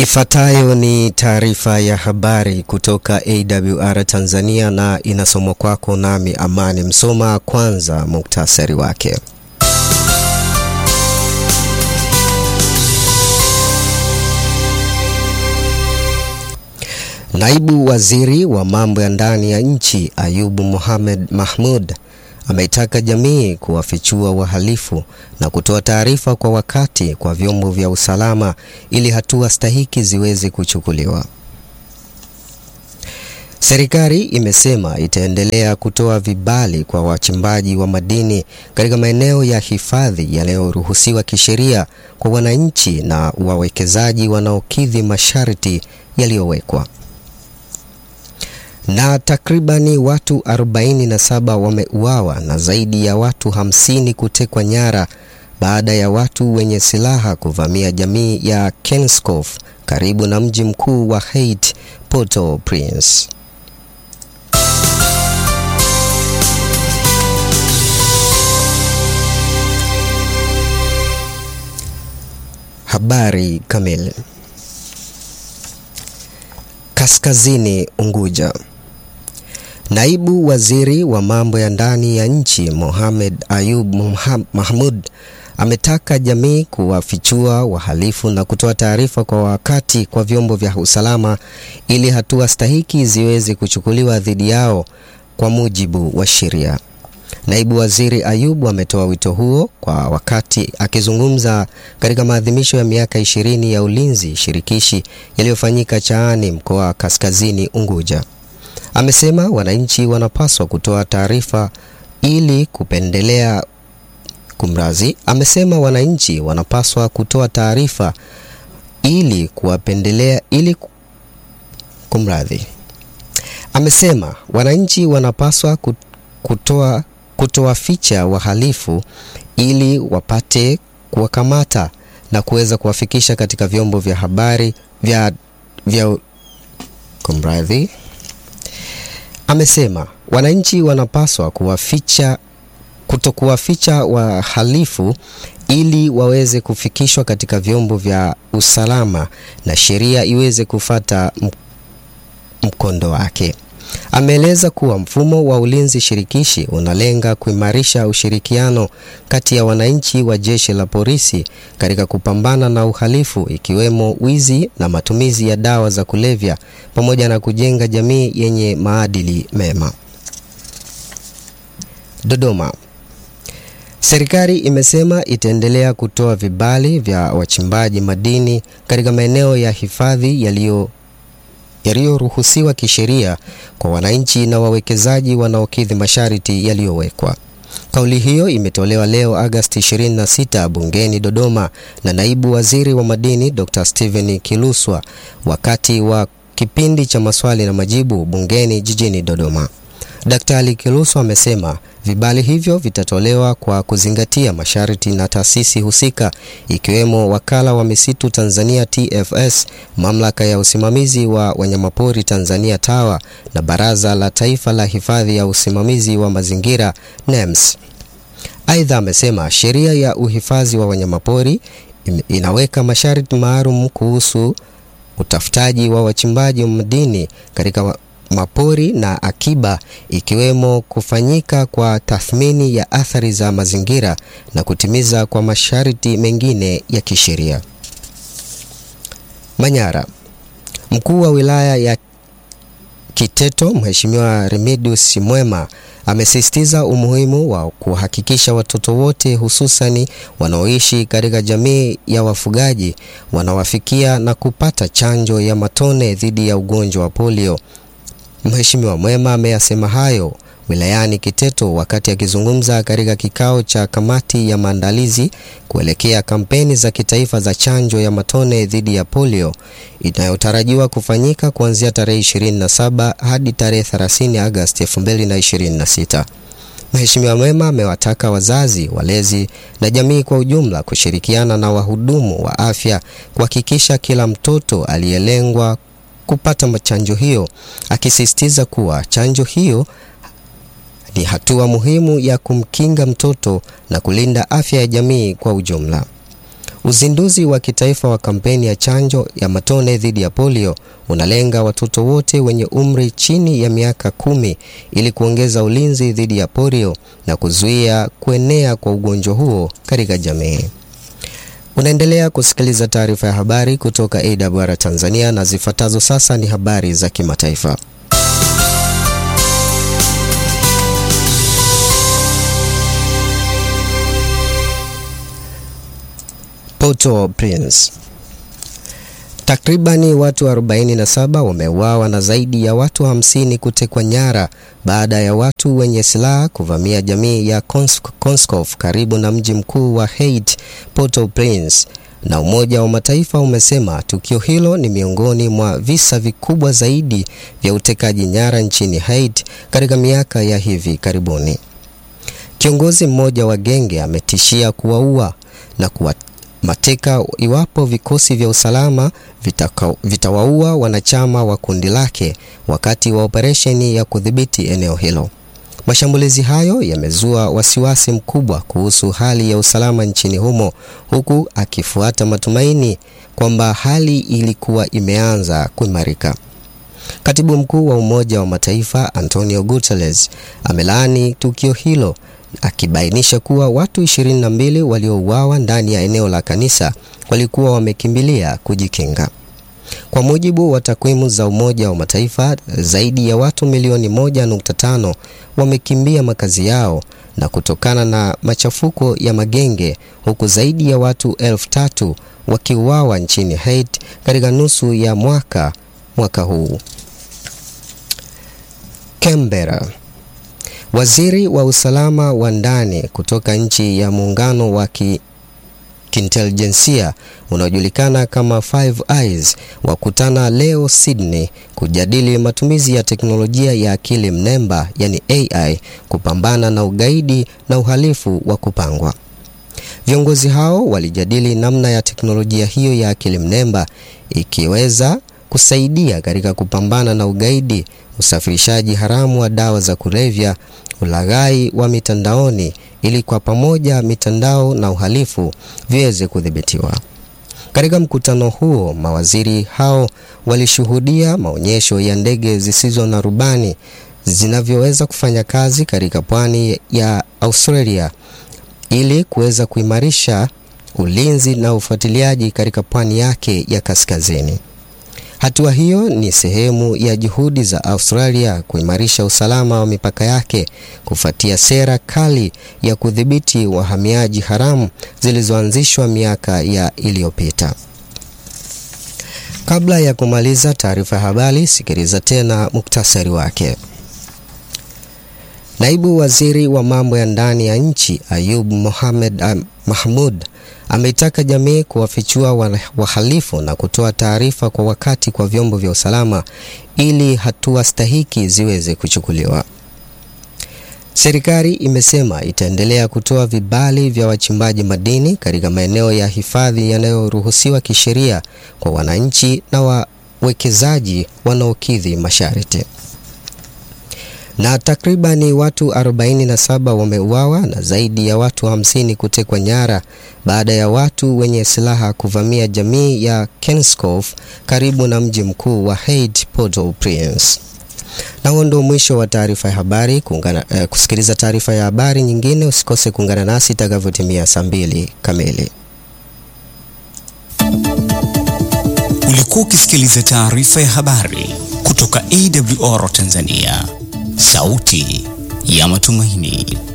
Ifuatayo ni taarifa ya habari kutoka AWR Tanzania na inasomwa kwako nami Amani Msoma. Kwanza muktasari wake. Naibu Waziri wa mambo ya ndani ya nchi Ayubu Mohamed Mahmud ameitaka jamii kuwafichua wahalifu na kutoa taarifa kwa wakati kwa vyombo vya usalama ili hatua stahiki ziweze kuchukuliwa. Serikali imesema itaendelea kutoa vibali kwa wachimbaji wa madini katika maeneo ya hifadhi yanayoruhusiwa kisheria kwa wananchi na wawekezaji wanaokidhi masharti yaliyowekwa na takribani watu 47 wameuawa na zaidi ya watu 50 kutekwa nyara baada ya watu wenye silaha kuvamia jamii ya Kenskof karibu na mji mkuu wa Haiti, Port-au-Prince. Habari kamili. Kaskazini Unguja. Naibu Waziri wa mambo ya ndani ya nchi Mohamed Ayub Mahmud ametaka jamii kuwafichua wahalifu na kutoa taarifa kwa wakati kwa vyombo vya usalama ili hatua stahiki ziweze kuchukuliwa dhidi yao kwa mujibu wa sheria. Naibu Waziri Ayub ametoa wito huo kwa wakati akizungumza katika maadhimisho ya miaka ishirini ya ulinzi shirikishi yaliyofanyika Chaani, mkoa wa Kaskazini Unguja. Amesema wananchi wanapaswa kutoa taarifa ili kupendelea kumrazi. Amesema wananchi wanapaswa kutoa taarifa ili kuwapendelea ili kumradhi. Amesema wananchi wanapaswa kutoa kutowaficha wahalifu ili wapate kuwakamata na kuweza kuwafikisha katika vyombo vya habari vya, vya kumradhi. Amesema wananchi wanapaswa kuwaficha kutokuwaficha wahalifu ili waweze kufikishwa katika vyombo vya usalama na sheria iweze kufata mkondo wake. Ameeleza kuwa mfumo wa ulinzi shirikishi unalenga kuimarisha ushirikiano kati ya wananchi wa jeshi la polisi katika kupambana na uhalifu ikiwemo wizi na matumizi ya dawa za kulevya pamoja na kujenga jamii yenye maadili mema. Dodoma. Serikali imesema itaendelea kutoa vibali vya wachimbaji madini katika maeneo ya hifadhi yaliyo yaliyoruhusiwa kisheria kwa wananchi na wawekezaji wanaokidhi masharti yaliyowekwa. Kauli hiyo imetolewa leo Agosti 26 bungeni Dodoma na naibu waziri wa madini Dr. Steven Kiluswa wakati wa kipindi cha maswali na majibu bungeni jijini Dodoma. Daktari Kiluswa amesema vibali hivyo vitatolewa kwa kuzingatia masharti na taasisi husika ikiwemo Wakala wa Misitu Tanzania TFS, Mamlaka ya Usimamizi wa Wanyamapori Tanzania TAWA na Baraza la Taifa la Hifadhi ya Usimamizi wa Mazingira NEMS. Aidha, amesema sheria ya uhifadhi wa wanyamapori inaweka masharti maalum kuhusu utafutaji wa wachimbaji madini katika mapori na akiba ikiwemo kufanyika kwa tathmini ya athari za mazingira na kutimiza kwa masharti mengine ya kisheria. Manyara. Mkuu wa wilaya ya Kiteto Mheshimiwa Remidius Mwema amesisitiza umuhimu wa kuhakikisha watoto wote hususani wanaoishi katika jamii ya wafugaji wanawafikia na kupata chanjo ya matone dhidi ya ugonjwa wa polio. Mheshimiwa Mwema ameyasema hayo wilayani Kiteto wakati akizungumza katika kikao cha kamati ya maandalizi kuelekea kampeni za kitaifa za chanjo ya matone dhidi ya polio inayotarajiwa kufanyika kuanzia tarehe 27 hadi tarehe 30 Agosti 2026. Mheshimiwa Mwema amewataka wazazi, walezi na jamii kwa ujumla kushirikiana na wahudumu wa afya kuhakikisha kila mtoto aliyelengwa kupata chanjo hiyo, akisisitiza kuwa chanjo hiyo ni hatua muhimu ya kumkinga mtoto na kulinda afya ya jamii kwa ujumla. Uzinduzi wa kitaifa wa kampeni ya chanjo ya matone dhidi ya polio unalenga watoto wote wenye umri chini ya miaka kumi ili kuongeza ulinzi dhidi ya polio na kuzuia kuenea kwa ugonjwa huo katika jamii. Unaendelea kusikiliza taarifa ya habari kutoka AWR Tanzania na zifuatazo sasa ni habari za kimataifa. Port-au-Prince. Takribani watu 47 wameuawa na zaidi ya watu 50 kutekwa nyara baada ya watu wenye silaha kuvamia jamii ya Konskof karibu na mji mkuu wa Haiti, Port-au-Prince. Na Umoja wa Mataifa umesema tukio hilo ni miongoni mwa visa vikubwa zaidi vya utekaji nyara nchini Haiti katika miaka ya hivi karibuni. Kiongozi mmoja wa genge ametishia kuwaua na kuwa mateka iwapo vikosi vya usalama vitawaua vita wanachama wa kundi lake wakati wa operesheni ya kudhibiti eneo hilo. Mashambulizi hayo yamezua wasiwasi mkubwa kuhusu hali ya usalama nchini humo huku akifuata matumaini kwamba hali ilikuwa imeanza kuimarika. Katibu Mkuu wa Umoja wa Mataifa Antonio Guterres amelaani tukio hilo akibainisha kuwa watu 22 waliouawa ndani ya eneo la kanisa walikuwa wamekimbilia kujikinga. Kwa mujibu wa takwimu za Umoja wa Mataifa, zaidi ya watu milioni 1.5 wamekimbia makazi yao na kutokana na machafuko ya magenge, huku zaidi ya watu elfu tatu wakiuawa nchini Haiti katika nusu ya mwaka mwaka huu. Canberra. Waziri wa usalama wa ndani kutoka nchi ya muungano wa kiintelijensia unaojulikana kama Five Eyes wakutana leo Sydney kujadili matumizi ya teknolojia ya akili mnemba yani AI kupambana na ugaidi na uhalifu wa kupangwa. Viongozi hao walijadili namna ya teknolojia hiyo ya akili mnemba ikiweza kusaidia katika kupambana na ugaidi, usafirishaji haramu wa dawa za kulevya, ulaghai wa mitandaoni ili kwa pamoja mitandao na uhalifu viweze kudhibitiwa. Katika mkutano huo, mawaziri hao walishuhudia maonyesho ya ndege zisizo na rubani zinavyoweza kufanya kazi katika pwani ya Australia ili kuweza kuimarisha ulinzi na ufuatiliaji katika pwani yake ya kaskazini. Hatua hiyo ni sehemu ya juhudi za Australia kuimarisha usalama wa mipaka yake kufuatia sera kali ya kudhibiti wahamiaji haramu zilizoanzishwa miaka ya iliyopita. Kabla ya kumaliza taarifa ya habari, sikiliza tena muktasari wake. Naibu Waziri wa mambo ya ndani ya nchi Ayub Mohamed Mahmud ameitaka jamii kuwafichua wahalifu na kutoa taarifa kwa wakati kwa vyombo vya usalama ili hatua stahiki ziweze kuchukuliwa. Serikali imesema itaendelea kutoa vibali vya wachimbaji madini katika maeneo ya hifadhi yanayoruhusiwa kisheria kwa wananchi na wawekezaji wanaokidhi masharti. Na takribani watu 47 wameuawa na zaidi ya watu 50 kutekwa nyara baada ya watu wenye silaha kuvamia jamii ya Kenskof karibu na mji mkuu wa Haiti, Port-au-Prince. Na huo ndio mwisho wa taarifa ya habari. Kuungana, eh, kusikiliza taarifa ya habari nyingine usikose kuungana nasi itakavyotimia saa mbili kamili. Ulikuwa ukisikiliza taarifa ya habari kutoka AWR Tanzania, sauti ya matumaini.